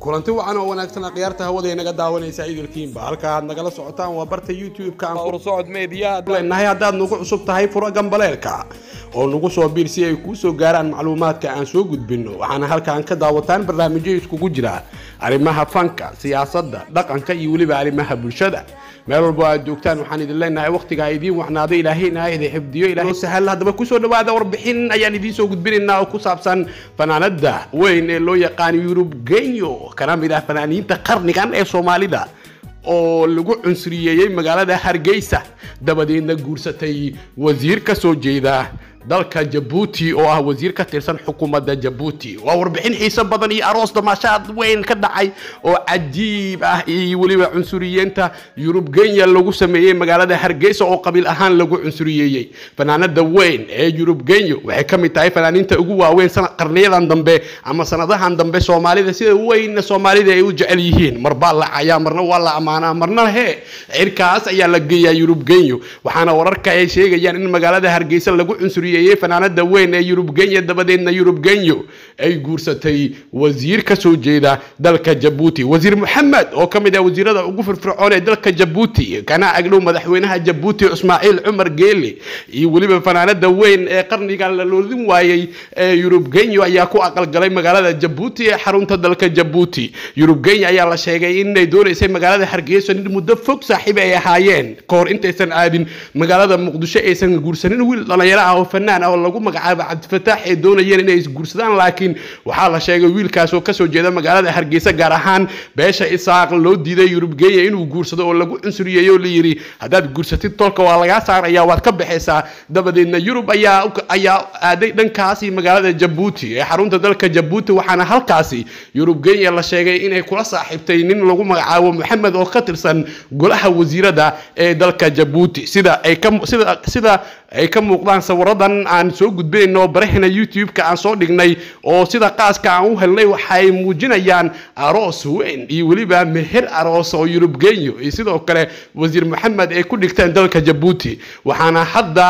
kulanti wacan oo wanaagsan akhyaarta hawada inaga daawanaysa idilkiinba halka aad nagala socotaan waa barta youtube-ka aan furusocod media leenahay haddaad nagu cusub tahay furo gambaleelka oo nagu soo biir si ay kuu soo gaaraan macluumaadka aan soo gudbinno waxaana halkaan ka daawataan barnaamijyo iskugu jira arrimaha fanka siyaasadda dhaqanka iyo weliba arrimaha bulshada meel walbo aad joogtaan waxaan idin leenahay waqtigaa idiin wacnaaday ilaahayna idin xifdiyo ilaahay sahal haddaba kusoo dhawaada warbixin ayaan idiin soo gudbinaynaa oo ku saabsan fanaanada weyn ee loo yaqaan yurub genyo kana mid ah fanaaniinta qarnigan ee soomaalida oo lagu cunsuriyeeyey magaalada hargeysa dabadeedna guursatay wasiir ka soo jeeda dalka jabuuti oo ah wasiir ka tirsan xukuumadda jabuuti waa warbixin xiiso badan iyo aroos damaashaad weyn ka dhacay oo cajiib ah iyo weliba cunsuriyeenta yurub kenya lagu sameeyey magaalada hargeysa oo qabiil ahaan lagu cunsuriyeeyey fanaanada weyn ee yurub kenya waxay ka mid tahay fanaaniinta ugu waaweyn qarniyadan dambe ama sanadahan dambe soomaalida sida weyn soomaalida ay u jecel yihiin mar baa la cayaa marna waa la ammaanaa marna he cirkaas ayaa la geeyaa yurub kenya waxaana wararka ay sheegayaan in magaalada hargeysa lagu cunsuriyeeyey fanaanada weyn ee yurub kenya dabadeedna yurub kenya ay guursatay wasiir ka soo jeeda dalka jabuuti wasiir maxamed oo ka mid ah wasiirada ugu firfircoon ee dalka jabuuti kana agdhow madaxweynaha jabuuti ismaaciil cumar geele iyo weliba fanaanada weyn ee qarnigan la loodin waayey ee yurub kenya ayaa ku aqalgalay magaalada jabuuti ee xarunta dalka jabuuti yurub kenya ayaa la sheegay inay doonaysay magaalada hargeysa in muddo fog saaxiib ay ahaayeen kahor intaysan aadin magaalada muqdisho aysan guursanin wiil dhalinyaro ah oo fanaan ah oo lagu magacaabo cabdifataax ay doonayeen inay isguursadaan laakiin waxaa la sheegay wiilkaas oo kasoo jeeda magaalada hargeysa gaar ahaan beesha isaaq loo diiday yurub kenya inuu guursado oo lagu cunsuriyeeyo oo layidhi haddaad guursatid tolka waa lagaa saaraya waad ka baxaysaa dabadeedna yurub ayaa ayaa aaday dhankaasi magaalada jabuuti ee xarunta dalka jabuuti waxaana halkaasi yurub kenya la sheegay inay kula saaxiibtay nin lagu magacaabo maxamed oo ka tirsan golaha wasiirada ee dalka jabuuti sida ay ka sida sida ay ka muuqdaan sawiradan aan soo gudbinayno oo barahina youtube-ka aan soo dhignay oo sida qaaska aan u helnay waxay muujinayaan aroos weyn iyo weliba meher aroos oo yurub kenya iyo sidoo kale wasiir maxamed ay ku dhigteen dalka jabuuti waxaana hadda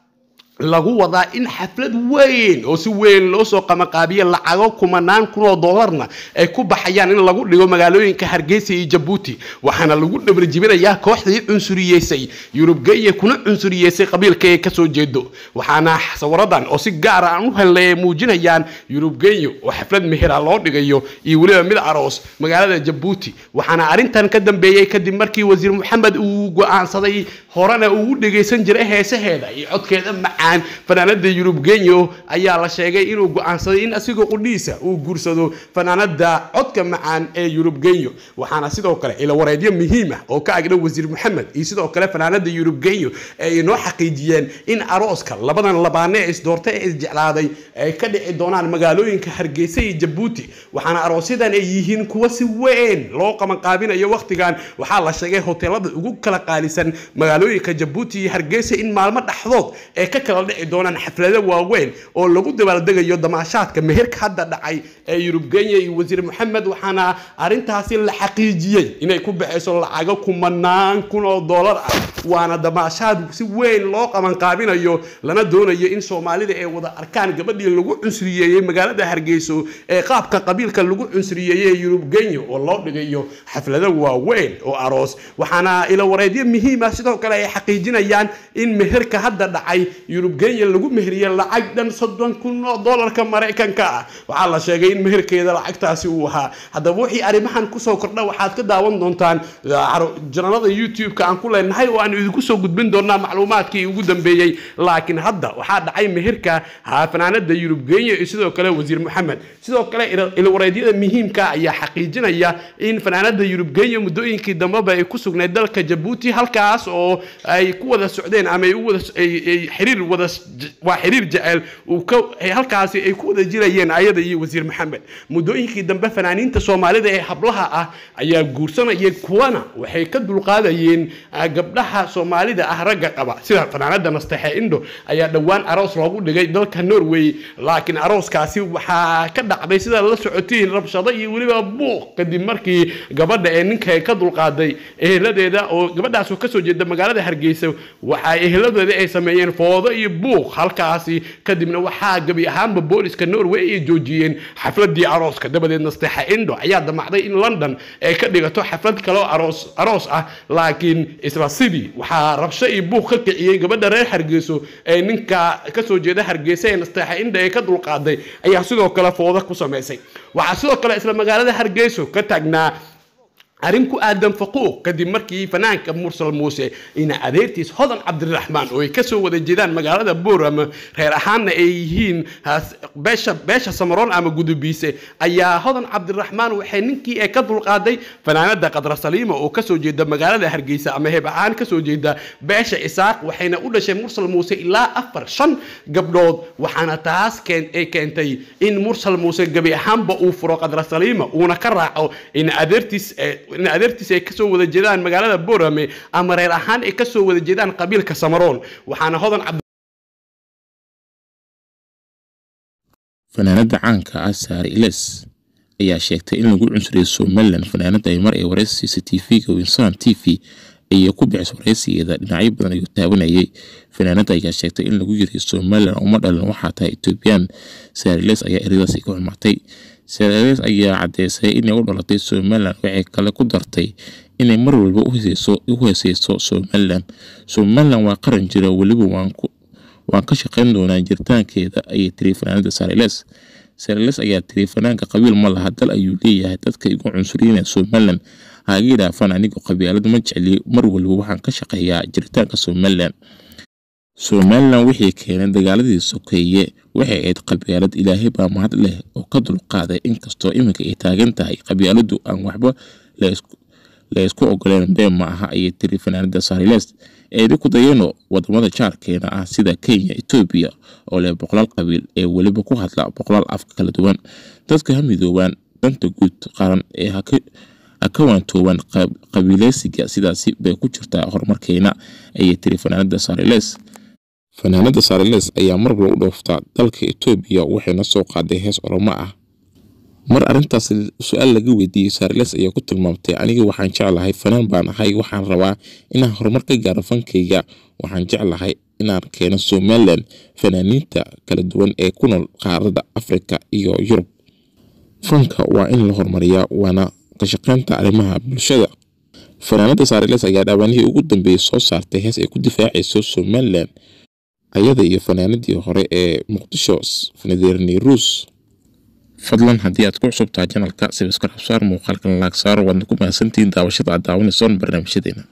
lagu wadaa in xaflad weyn oo si weyn loo soo qamaqaabiye lacago kumanaan kun oo doolarna ay ku baxayaan in lagu dhigo magaalooyinka hargeysa iyo jabuuti waxaana lagu dhabarjibinayaa kooxdii cunsuriyeysay yurub kenya kuna cunsuriyeysay qabiilka ay kasoo jeedo waxaana sawiradan oo si gaara aan u helnay ay muujinayaan yurub kenya oo xaflad mehera loo dhigayo iyo weliba mid aroos magaalada jabuuti waxaana arrintan ka dambeeyey kadib markii wasiir maxamed uu go-aansaday horena uu dhegaysan jiray heesaheeda iyo codkeeda macaan fanaanada yurub kenya ayaa la sheegay inuu go-aansaday in asigoo qudhiisa uu guursado fanaanada codka macaan ee yurub kenya waxaana sidoo kale ilawareedyo muhiim ah oo ka agdhow wasiir maxamed iyo sidoo kale fanaanada yurub kenya ay inoo xaqiijiyeen in arooska labadan labaane ee isdoortay ee isjeclaaday ay ka dhici doonaan magaalooyinka hargeysa iyo jabuuti waxaana aroosyadan ay yihiin kuwa si weyn loo qabanqaabinayo wakhtigan waxaa la sheegay hoteelada ugu kala qaalisan magaalooyinka jabuuti iyo hargeysa in maalmo dhexdood ee ka kala dhici doonaan xaflado waaweyn oo lagu dabaaldegayo damaashaadka meherka hadda dhacay ee yurub kenya iyo wasiir maxamed waxaana arrintaasi la xaqiijiyey inay ku baxayso lacago kumanaan kun oo doolar ah waana damaashaad si weyn loo qabanqaabinayo lana doonayo in soomaalida ay wada arkaan gabadhii lagu cunsuriyeeyey magaalada hargeyso ee qaabka qabiilka lagu cunsuriyeeyey yurub kenya oo loo dhigayo xaflado waaweyn oo aroos waxaana ilawareedyo muhiima sidoo kale ay xaqiijinayaan in meherka hadda dhacay yurub kenya lagu meheriye lacag dhan soddon kun oo doolarka maraykanka ah waxaa la sheegay in meherkeeda lacagtaasi uu ahaa haddaba wixii arrimahan kusoo kordha waxaad ka daawan doontaan janalada youtube-ka aan ku leenahay oo aan idinku soo gudbin doonaa macluumaadkii ugu dambeeyey laakiin hadda waxaa dhacay meherka fanaanada yurub kenya iyo sidoo kale wasiir maxamed sidoo kale ilwareedyada muhiimka ayaa xaqiijinaya in fanaanada yurub kenya muddooyinkii dambeba ay ku sugnayd dalka jabuuti halkaas oo ay ku wada socdeen ama ay u wada xiriir wada waa xiriir jecel uu ka halkaasi ay ku wada jirayeen ayada iyo wasiir maxamed muddooyinkii dambe fanaaniinta soomaalida ee hablaha ah ayaa guursanayay kuwana waxay ka dulqaadayeen gabdhaha soomaalida ah ragga qaba sida fanaanada nastexe indo ayaa dhowaan aroos loogu dhigay dalka norway laakiin arooskaasi waxaa ka dhacday sida la socotiin rabshado iyo weliba buuq kadib markii gabadha ee ninka ka dulqaaday eheladeeda oo gabadhaasoo kasoo jeeda magaalada hargeysa waxa eheladeeda ay sameeyeen foodo iyo iyo buuq halkaasi kadibna waxaa gebi ahaanba booliska norway ay joojiyeen xafladii arooska dabadeed nasteexa indho ayaa damacday in london ay ka dhigato xaflad kaloo aroos aroos ah laakiin isla sidii waxaa rabsho iyo buuq ka kiciyey gabadha reer hargeyso ee ninka kasoo jeeda hargeysa ee nasteexa indho ee ka dulqaaday ayaa sidoo kale fooda ku samaysay waxaa sidoo kale isla magaalada hargeyso ka taagnaa arrin ku aadan faquuq kadib markii fanaanka mursal muuse ina adeertiis hodan cabdiraxmaan oo ay kasoo wada jeedaan magaalada boram reer ahaanna ay yihiin beesha beesha samaroon ama gudubiise ayaa hodan cabdiraxmaan waxay ninkii ee ka dulqaaday fanaanada qadra saliima oo kasoo jeeda magaalada hargeysa ama heeb ahaan kasoo jeeda beesha isaaq waxayna u dhashay mursal muuse ilaa afar shan gabdhood waxaana taas ay keentay in mursal muuse gebi ahaanba uu furo qadra saliima uuna ka raaco ina adeertiis in adeertiis ay kasoo wada jeedaan magaalada borame ama reer ahaan ay kasoo wada jeedaan qabiilka samaroon waxaana hodan fanaanada caanka ah saare iles ayaa sheegtay in lagu cunsuriyay somalilan fanaanada ay mar ay wareysiisa tv-ga winsan t v ayay ku bixis wareysigeeda dhinacyo badan ayuu taabanayay fanaanada ayaa sheegtay in lagu yiri somalilan uma dhalan waxaa tahay ethoobiyan saare iles ayaa eradaasi ka xumatay sareeres ayaa caddeysay inay u dhalatay somalilan waxay kale ku dartay inay mar walba u heeseyso somalilan somalilan waa qaran jira weliba waan ka shaqayn doonaa jiritaankeeda ayay tiri fanaanada sareles sareles ayaa tiri fanaanka qabiil ma laha dal ayuu leeyahay dadka igu cunsuriyana somalilan haga idhaafan anigu qabiilad ma jecli mar waliba waxaan ka shaqeeyaa jiritaanka somalilan somalilan wixii keenay dagaaladii sokeeye waxay ahayd qabyaalad ilaahay baa mahad leh oo ka dulqaaday inkastoo iminka ay taagan tahay qabyaaladu aan waxba la ysku ogoleen been ma aha ayay tiri fanaanada sariles eedi ku dayano wadamada jaarkeena ah sida kenya etoobiya oo leh boqolaal qabiil ee weliba ku hadla boqolaal afka kala duwan dadka ha midoobaan danta guud qaran ee ha ka waantoobaan qabiileysiga sidaasi bay ku jirtaa horumarkeena ayay tiri fanaanada sariles fanaanada sariles ayaa marwal u dhooftaa dalka etoobiya waxayna soo qaaday hees oromo ah mar arrintaas su-aal laga weydiiyey sariles ayaa ku tilmaamtay aniga waxaan jeclahay fanaan baan ahay waxaan rabaa inaan horumar ka gaaro fankayga waxaan jeclahay inaan keeno somalilan fanaaniinta kala duwan ee ku nool qaarada afrika iyo yurub fanka waa in la horumariyaa waana ka shaqeynta arrimaha bulshada fanaanada sariles ayaa dhaabanihii ugu dambeeyey soo saartay hees ay ku difaacayso somalilan ayada iyo fanaanadii hore ee muqdisho fanadeerney ruus fadlan haddii aad ku cusubtaha janalka sibiskarab saar muuqaalkan laag saaro waadna ku mahadsantihiin daawashada aad daawanaysoon barnaamijyadeena